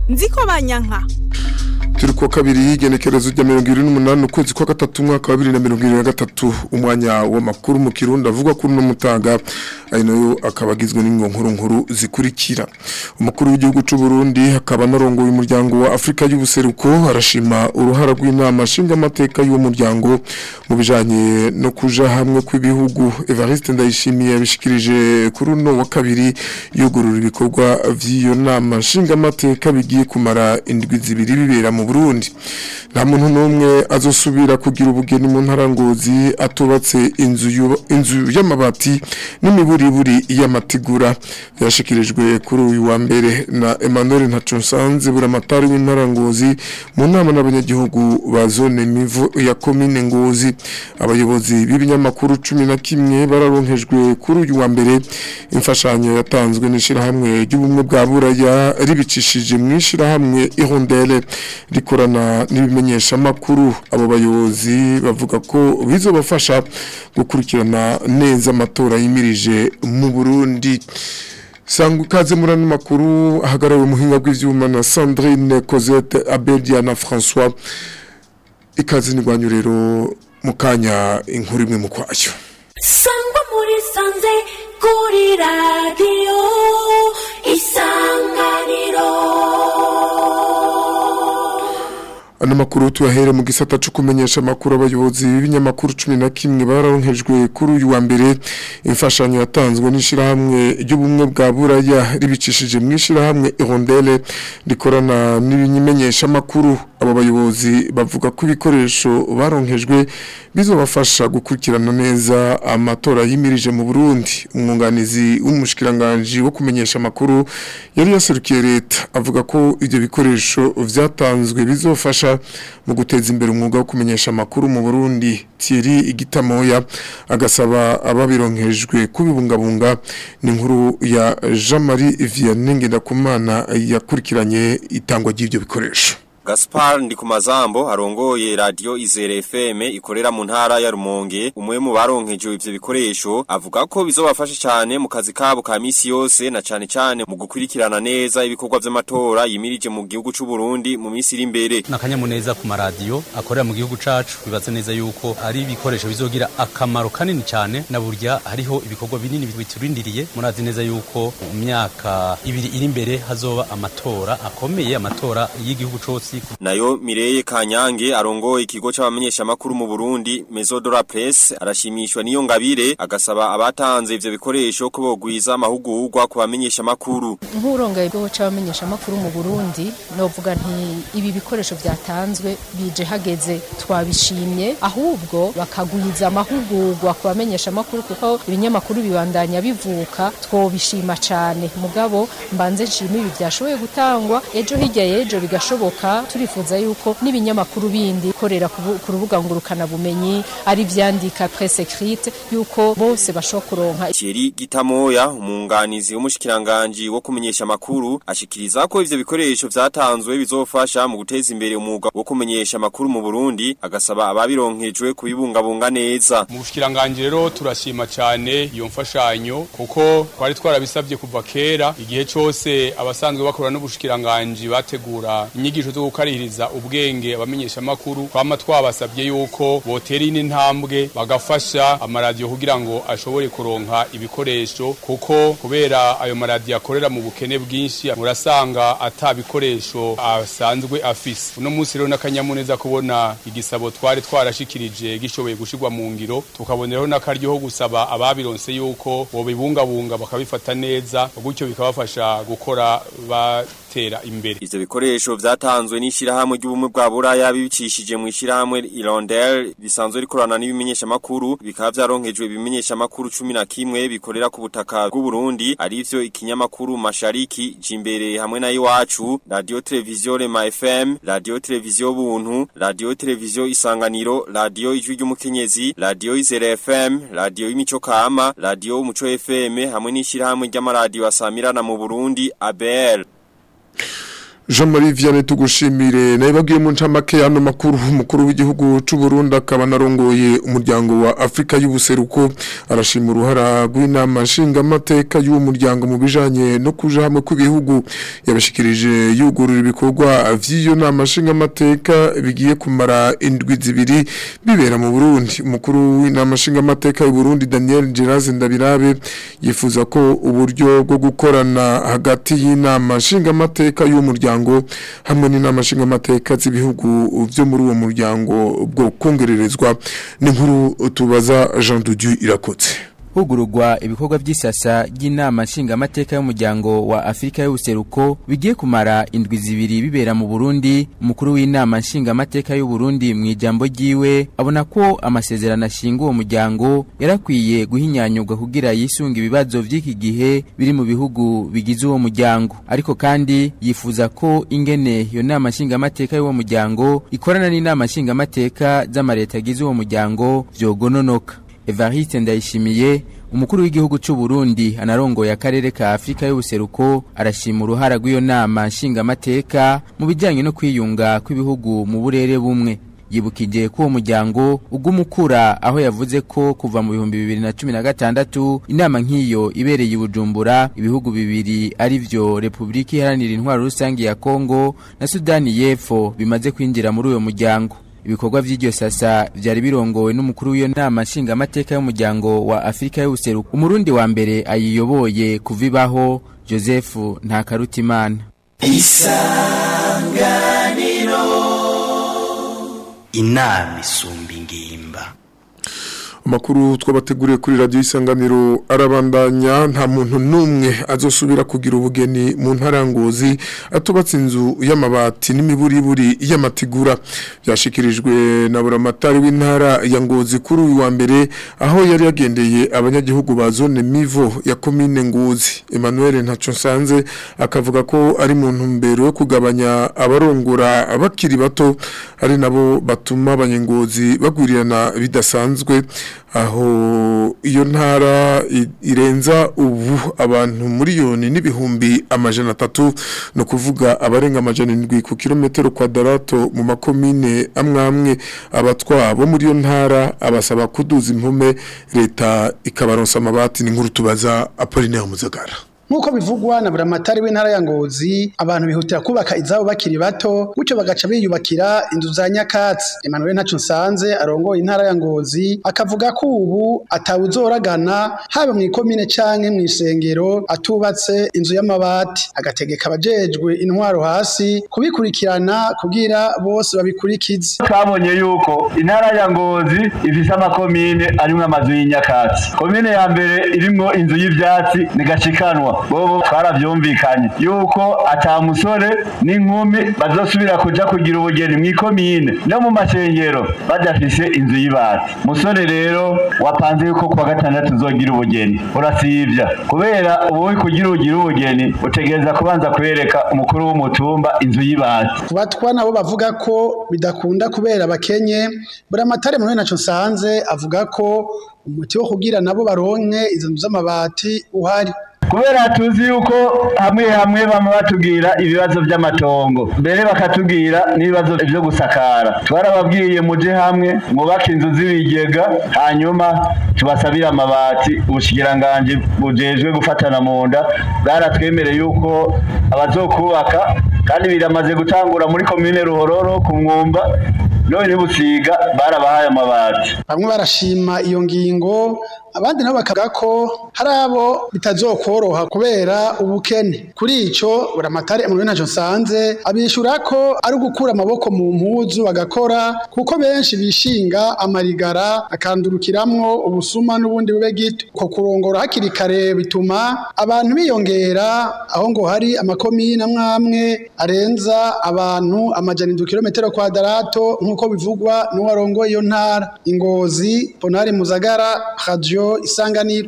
nziko banyanka turi kuwa kabiri y'igenekerezo rya mirongo irindwi n'umunani ukwezi kwa gatatu umwaka wa bibiri na mirongo irindwi na gatatu umwanya w'amakuru mu kirundi avuga kuri uno mutaga ari nayo akaba agizwe nkuru nkuru zikurikira umukuru w'igihugu cy'u Burundi akaba anarongoye umuryango wa Afurika y'ubuseruko arashima uruhara rw'inama nshingamateka y'uwo muryango mu bijanye no kuja hamwe kw'ibihugu Evariste Ndayishimiye yabishikirije kuri uno wa kabiri yugurura ibikorwa vy'iyo nama nshingamateka bigiye kumara indwi zibiri bibera mu Burundi nta muntu n'umwe azosubira kugira ubugeni mu ntara ngozi atubatse inzu yuba- inzu y'amabati n'imiburiburi y'amatigura yashikirijwe kuri uyu wa mbere na Emmanuel Ntaconsanze buramatari w'intara ngozi mu nama n'abanyagihugu ba zone mivo ya komine ngozi abayobozi b'ibinyamakuru cumi na kimwe bararonkejwe kuri uyu wa mbere imfashanyo yatanzwe n'ishirahamwe ry'ubumwe bwa buraya ribicishije mu ishirahamwe ihondere rikorana n'ibimenyesha makuru abo bayobozi bavuga ko bizobafasha gukurikirana neza amatora yimirije mu Burundi Sangu kaze murano makuru ahagarariwe muhinga bw'ivyuma na Sandrine Cosette Abedia na François ikaze nigwanyu rero mukanya inkuru imwe mu kwayo sangwa muri sanze kuri radiyo isanganiro Ano makuru tuyahere mu gisata cyo kumenyesha makuru abayobozi b'ibinyamakuru 11 bararonkejwe kuri uyu wa mbere imfashanyo yatanzwe n'ishirahamwe ry'ubumwe bwa buraya ribicishije mu ishirahamwe Irondele rikorana n'ibimenyesha makuru abo bayobozi bavuga ko ibikoresho baronkejwe bizobafasha gukurikirana neza amatora yimirije mu Burundi umwunganizi w'umushikiranganje wo kumenyesha makuru yari yaserukiye leta avuga ko ibyo bikoresho vyatanzwe bizofasha mu guteza imbere umwuga wo kumenyesha amakuru mu Burundi Thierry Igitamoya agasaba ababironkejwe kubibungabunga ni inkuru ya Jean-Marie Vianney Ngendakumana yakurikiranye itangwa ry'ibyo bikoresho Gaspar Ndikumazambo arongoye radio Izere FM ikorera mu ntara ya Rumonge umwe mu baronkeje ivyo bikoresho avuga ko bizobafasha cyane mu kazi kabo ka misi yose na cyane cyane mu gukurikirana neza ibikorwa vy'amatora yimirije mu gihugu c'u Burundi mu misi iri imbere nakanyamuneza ku maradiyo akorera mu gihugu cacu bibaze neza yuko ari ibikoresho bizogira akamaro kanini cyane na burya hariho ibikorwa binini biturindiriye murazi neza yuko mu myaka ibiri iri imbere hazoba amatora akomeye amatora y'igihugu cose nayo Mireye Kanyange arongoye ikigo c'abamenyesha makuru mu Burundi Mesodora Press arashimishwa niyo ngabire agasaba abatanze ivyo bikoresho ko bogwiza amahugurwa ku bamenyesha makuru nk'urongaye bwo c'abamenyesha makuru mu Burundi novuga nti ibi bikoresho byatanzwe bije hageze twabishimye ahubwo bakagwiza amahugurwa ku bamenyesha makuru kuko ibinyamakuru bibandanya bivuka twobishima cane mugabo mbanze nshima ibi byashoboye gutangwa ejo hirya y'ejo bigashoboka turifuza yuko n'ibinyamakuru bindi korera ku bu- ku rubuga ngurukana bumenyi ari vyandika presse écrite yuko bose bashobora kuronka Thierry Gitamoya umunganizi w'umushikiranganje wo kumenyesha makuru ashikiriza ko ivyo bikoresho vyatanzwe bizofasha mu guteza imbere umwuga wo kumenyesha makuru mu Burundi agasaba ababironkejwe kubibungabunga neza mu bushikiranganje rero turashima cyane iyo mfashanyo kuko twari twarabisabye kuva kera igihe cyose abasanzwe bakora n'ubushikiranganje bategura inyigisho zo gukarihiriza ubwenge abamenyesha makuru twama twabasabye yuko botera ine ntambwe bagafasha amaradiyo kugira ngo ashobore kuronka ibikoresho kuko kubera ayo maradiyo akorera mu bukene bwinshi murasanga ata bikoresho asanzwe afise uno munsi rero n'akanyamuneza kubona igisabo twari twarashikirije gishoboye gushirwa mu ngiro tukaboneraho n'akaryo ho gusaba ababironse yuko bobibungabunga bakabifata neza gutyo bikabafasha gukora batera imbere ivyo bikoresho vyatanzwe n'ishirahamwe ry'ubumwe bwa buraya bibicishije mu ishirahamwe Irondel bisanzwe rikorana n'ibimenyesha makuru bikaba vyaronkejwe ibimenyesha makuru 11 bikorera ku butaka bw'u Burundi arivyo ikinyamakuru Mashariki Jimbere hamwe na iwacu Radio Television Rema FM Radio Television Buntu Radio Television Isanganiro Radio Ijwi ry'umukenyezi Radio Izere FM Radio Imico Kama Radio Umuco FM hamwe n'ishirahamwe ry'amaradiyo asamirana mu Burundi ABL Jean Marie Vianney tugushimire naye bagiye mu ncamake hano makuru umukuru w'igihugu c'u Burundi akaba narongoye umuryango wa Afrika y'ubuseruko arashima uruhara rw'inama nshingamateka y'uwo muryango mu bijanye no kuja hamwe kw'ibihugu yabashikirije yugurura ibikorwa vy'iyo nama nshingamateka bigiye kumara indwi zibiri bibera mu Burundi umukuru w'inama nshingamateka y'u Burundi Daniel Geraze Ndabirabe yifuza ko uburyo bwo gukorana hagati y'inama nshingamateka y'uwo muryango hamwe n'inama nshingamateka z'ibihugu vyo muri uwo muryango bwo kongererezwa n'inkuru tubaza Jean Dudieu irakotse hugururwa ibikorwa by'isasa ry'inama nshingamateka y'umuryango wa Afrika y'ubuseruko bigiye kumara indwi zibiri bibera mu Burundi umukuru w'inama nshingamateka y'u Burundi mu ijambo ryiwe abona ko amasezerano ashinga uwo muryango yarakwiye guhinyanyurwa kugira yisunga ibibazo by'iki gihe biri mu bihugu bigize uwo muryango ariko kandi yifuza ko ingene iyo nama nshingamateka y'uwo muryango ikorana n'inama nshingamateka z'amareta agize uwo muryango vyogononoka Evariste Ndayishimiye umukuru w'igihugu cy'u Burundi anarongoye akarere ka Afrika y'ubuseruko arashima uruhara rw'iyo nama nshingamateka mu bijyanye no kwiyunga kw'ibihugu mu burere bumwe yibukije ko uwo muryango ugumukura aho yavuze ko kuva mu bihumbi bibiri na cumi na gatandatu inama nk'iyo ibereye i Bujumbura ibihugu bibiri ari vyo Repubulika Iharanira Intwaro Rusange ya Kongo na Sudani y'Epfo bimaze kwinjira muri uyo muryango ibikorwa vy'iryo sasa vyari birongowe n'umukuru w'iyo nama nshingamateka y'umuryango wa Afrika y'ubuseruko umurundi wa mbere ayiyoboye kuvibaho Joseph Ntakarutimana isanganiro inama isumba ingimba amakuru twabateguriye kuri radiyo isanganiro arabandanya nta muntu n'umwe azosubira kugira ubugeni mu ntarangozi atubatse inzu y'amabati n'imiburiburi y'amatigura byashikirijwe na buramatari w'intara ya ngozi kuri uyu wa mbere aho yari yagendeye abanyagihugu ba zone mivo ya komine ngozi emmanuel nsanze akavuga ko ari mu ntumbero yo kugabanya abarongora bakiri bato ari nabo batuma abanyengozi bagwirirana bidasanzwe aho iyo ntara irenza ubu abantu miliyoni n'ibihumbi amajana atatu ni ukuvuga abarenga amajana indwi ku kilometero kwadarato mu makomine amwe amwe abatwa bo muri iyo ntara abasaba kuduza impume leta ikabaronsa amabati n'inkuru tubaza apolinaire muzagara nk'uko bivugwa na buramatari w'intara ya ngozi abantu bihutira kubaka izabo bakiri bato gutyo bagaca biyubakira inzu za nyakatsi Emmanuel ntacu nsanze arongoye intara ya ngozi akavuga ko ubu atawuzoragana haba mu ikomine canke mu isengero atubatse inzu y'amabati agategeka abajejwe intwaro hasi kubikurikirana kugira bose babikurikize twabonye yuko intara ya ngozi ifise amakomine arimwo amazu y'inyakatsi komine ya mbere irimwo inzu y'ivyatsi ni gashikanwa bobo twaravyumvikanye yuko ata musore n'inkumi bazosubira kuja kugira ubugeni mw'ikomine no mu mashengero badafise inzu y'ibati musore rero wapanze yuko kuwa gatandatu uzogira ubugeni urasivya kubera ubu kugira ugira ubugeni utegereza kubanza kwereka umukuru w'umutumba inzu y'ibati ku batwa nabo bavuga ko bidakunda kubera bakenye buramatare mu naco nsanze avuga ko umuti wo kugira nabo baronke izo nzu z'amabati uhari kubera tuzi yuko hamwe hamwe bama batubwira ibibazo by'amatongo mbere bakatubwira n'ibibazo byo gusakara twarababwiye muje hamwe mwubake inzu z'ibigega hanyuma tubasabire amabati ubushikiranganji bujejwe gufatana mu nda bwaratwemereye yuko abazokubaka kandi biramaze gutangura muri komine ruhororo ku mwumba none busiga barabahaye amabati bamwe barashima iyo ngingo abandi nabo bakavuga ko hari abo bitazokoroha kubera ubukene kuri ico buramatari mu ntaco nsanze abishura ko ari ugukura amaboko mu mpuzu bagakora kuko benshi bishinga amarigara akandurukiramwo ubusuma n'ubundi bube gito ko kurongora hakiri kare bituma abantu biyongera aho ngo hari amakomine amwamwe arenza abantu amajana indwi kilometero kwadarato nk'uko bivugwa n'uwarongoye iyo ntara ingozi ponari muzagara radio isanganiro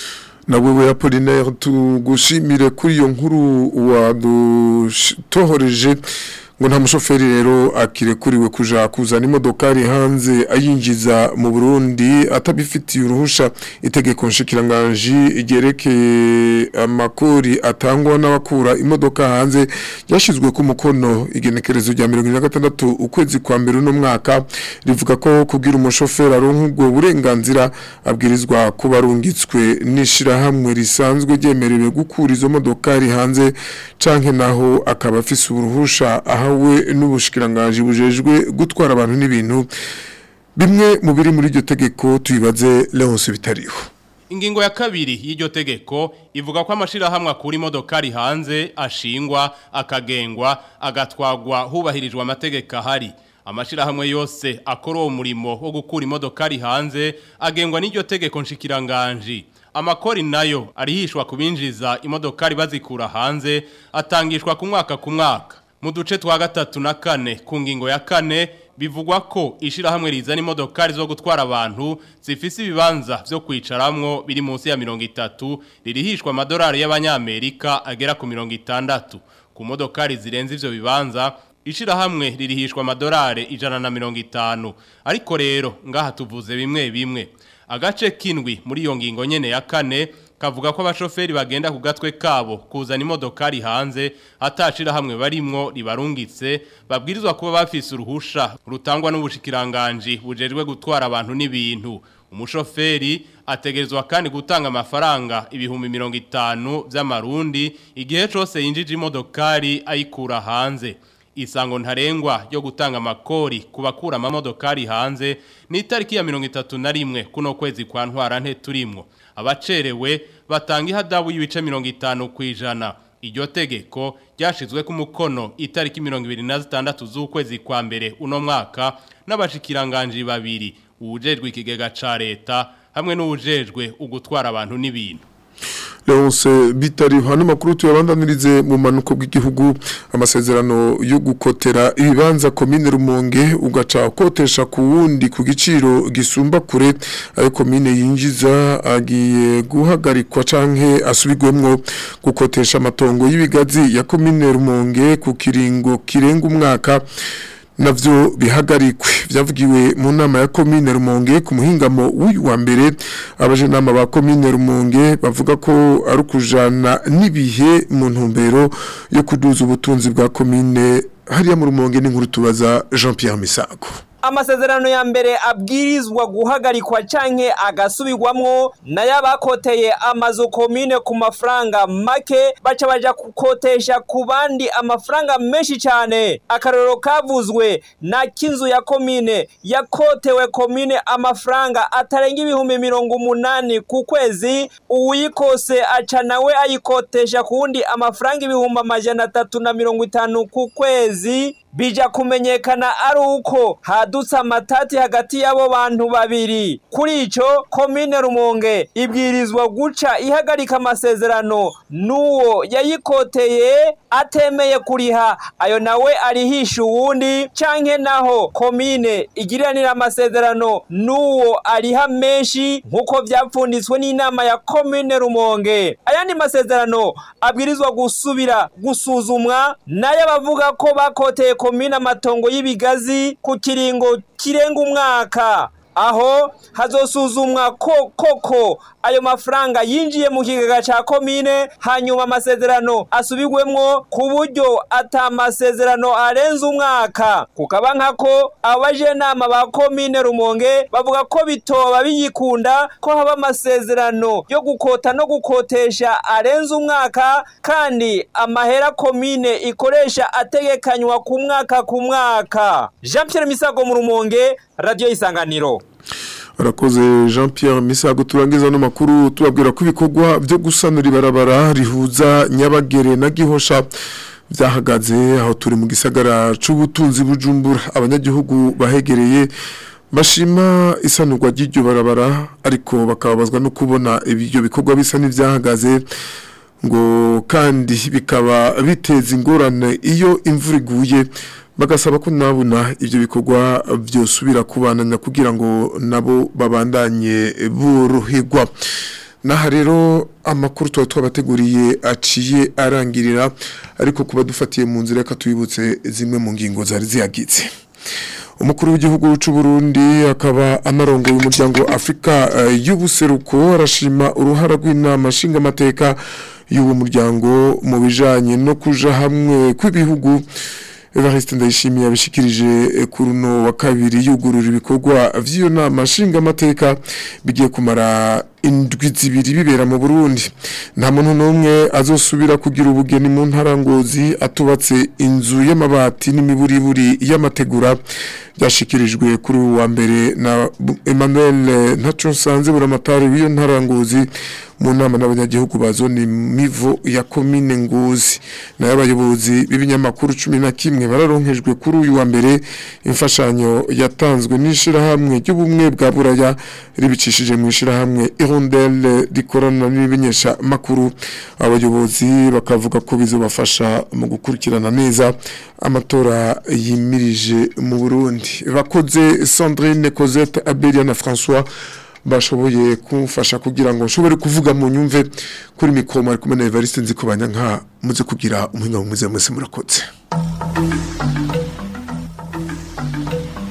na wewe Apollinaire tugushimire kuri iyo nkuru wadutohoreje ngo nta mushoferi rero akirekuriwe kuja kuzana imodokari hanze ayinjiza mu Burundi atabifitiye uruhusha itegeko nshikiranganji ryerekeye amakori atangwa n'abakura imodoka hanze ryashizwe ku mukono igenekerezo rya 2026 ukwezi kwa mbere no mwaka rivuga ko kugira umushoferi aronka ubwo burenganzira abwirizwa kuba arungitswe n'ishirahamwe risanzwe ryemerewe gukura izo modokari hanze canke naho akaba afise uruhusha ahawe n'ubushikiranganji bujejwe gutwara abantu n'ibintu bimwe mu biri muri iryo tegeko tubibaze Leonce bitariho Ingingo ya kabiri y'iryo tegeko ivuga ko amashirahamwe akura imodokari hanze ashingwa akagengwa agatwagwa hubahirijwe amategeko ahari amashirahamwe yose akora uwo murimo wo gukura imodokari hanze agengwa n'iryo tegeko nshikiranganji amakori nayo arihishwa kubinjiza imodokari bazikura hanze atangishwa ku mwaka ku mwaka mu duce twa gatatu na kane ku ngingo ya kane bivugwa ko ishirahamwe rizana imodokari zo gutwara abantu zifise ibibanza vyo kwicaramwo biri munsi ya mirongo itatu ririhishwa amadolari y'abanyamerika agera ku mirongo itandatu ku modokari zirenze ivyo bibanza ishirahamwe ririhishwa amadolari ijana na mirongo itanu ariko rero ngaha tuvuze bimwe bimwe agace kindwi muri iyo ngingo nyene ya kane kavuga ko abashoferi bagenda ku gatwe kabo kuzana imodokari hanze atashira hamwe barimwo ribarungitse babwirizwa kuba bafise uruhusha rutangwa n'ubushikiranganje bujejwe gutwara abantu n'ibintu umushoferi ategerezwa kandi gutanga amafaranga ibihumbi mirongo itanu by'amarundi igihe cyose yinjije imodokari ayikura hanze isango ntarengwa yo gutanga amakori ku bakura amamodokari hanze ni itariki ya mirongo itatu na rimwe kuno kwezi kwa ntwara nte turimwo abacerewe batanga ihadabu y'ibice mirongo itanu ku ijana iryo tegeko ryashizwe ku mukono itariki mirongo ibiri na zitandatu z'ukwezi kwa mbere uno mwaka n'abashikiranganji babiri uwujejwe ikigega ca leta hamwe n'uwujejwe ugutwara abantu n'ibintu Leonce bitari hano makuru tuyabandanirize mu manuko bw'igihugu amasezerano yo gukotera ibibanza komine Rumonge ugaca kotesha ku wundi ku giciro gisumba kure ayo komine yinjiza agiye guhagarikwa canke asubigwemwo gukotesha amatongo y'ibigazi ya komine Rumonge ku kiringo kirenga umwaka navyo bihagarikwe vyavugiwe mu nama ya komine Rumonge ku muhingamo w'uyu wa mbere abaje nama ba komine Rumonge bavuga ko ari kujana nibihe mu ntumbero yo kuduza ubutunzi bwa komine hariya mu Rumonge n'inkuru tubaza Jean Pierre Misago amasezerano ya mbere abwirizwa guhagarikwa canke agasubirwamwo nayo abakoteye amazu komine ku mafaranga make baca baja gukotesha ku bandi amafaranga menshi cane akarorero kavuzwe na kinzu ya komine yakotewe komine amafaranga atarenga ibihumbi mirongo umunani ku kwezi uwuyikose aca nawe ayikotesha ku wundi amafaranga ibihumbi amajana atatu na mirongo itanu ku kwezi bija kumenyekana ari uko hadutse amatati hagati y'abo bantu babiri kuri ico komine rumonge ibwirizwa guca ihagarika amasezerano n'uwo yayikoteye atemeye kuriha ayo nawe arihisha uwundi canke naho komine igiriranira amasezerano n'uwo ariha menshi nk'uko vyapfunditswe n'inama ya komine rumonge ayandi masezerano abwirizwa gusubira gusuzumwa nayo abavuga ko bakoteye komine amatongo y'ibigazi ku kiringo kirenga umwaka aho hazosuzumwa ko koko ayo mafaranga yinjiye mu kigega ca komine hanyuma amasezerano asubirwemwo ku buryo ata masezerano arenze umwaka kukaba nkako abajenama ba komine rumonge bavuga ko bitoba biyikunda ko haba amasezerano yo gukota no gukotesha arenze umwaka kandi amahera komine ikoresha ategekanywa ku mwaka ku mwaka Jean Pierre Misago mu rumonge radio isanganiro Arakoze Jean Pierre Misago turangiza no makuru tubabwira ko ibikorwa byo gusanura ibarabara rihuza Nyabagere na Gihosha byahagaze aho turi mu gisagara c'ubutunzi bujumbura abanyagihugu bahegereye bashima isanurwa ry'iryo barabara ariko bakababazwa no kubona ibyo bikorwa bisa n'ivyahagaze ngo kandi bikaba biteza ingorane iyo imvura iguye bagasaba ko nabona ibyo bikorwa byosubira kubananya kugira ngo nabo babandanye boroherwa naha rero amakuru tuba twabateguriye aciye arangirira ariko kuba dufatiye mu nzira reka tuyibutse zimwe mu ngingo zari ziyagize umukuru w'igihugu cy'u Burundi akaba anarongoye umuryango wa Afrika uh, y'ubuseruko arashima uruhara rw'inama nshingamateka y'uwo muryango mu bijanye no kuja hamwe kw'ibihugu Evariste Ndayishimiye abishikirije kuri uno wa kabiri yugurura ibikorwa vy'iyo nama nshingamateka bigiye kumara indwi zibiri bibera mu Burundi nta muntu n'umwe azosubira kugira ubugeni mu ntarangozi atubatse inzu y'amabati n'imiburiburi y'amategura byashikirijwe kuri uwa mbere na Emmanuel Ntaconsanze buramatari w'iyo ntarangozi mu nama n'abanyagihugu ba zone mivo ya komine ngozi nayo abayobozi b'ibinyamakuru cumi na kimwe bararonkejwe kuri uyu wa mbere imfashanyo yatanzwe n'ishirahamwe ry'ubumwe bwa buraya ribicishije mu ishirahamwe irondelle rikorana n'ibimenyesha makuru abayobozi bakavuga ko bizobafasha mu gukurikirana neza amatora yimirije mu Burundi bakoze Sandrine Cosette Abelia na François bashoboye kumfasha kugira ngo nshobore kuvuga mu nyumve kuri mikoma ari kumwe na Evariste nzikubanya nka muze kugira umuhinga mwiza mwese murakoze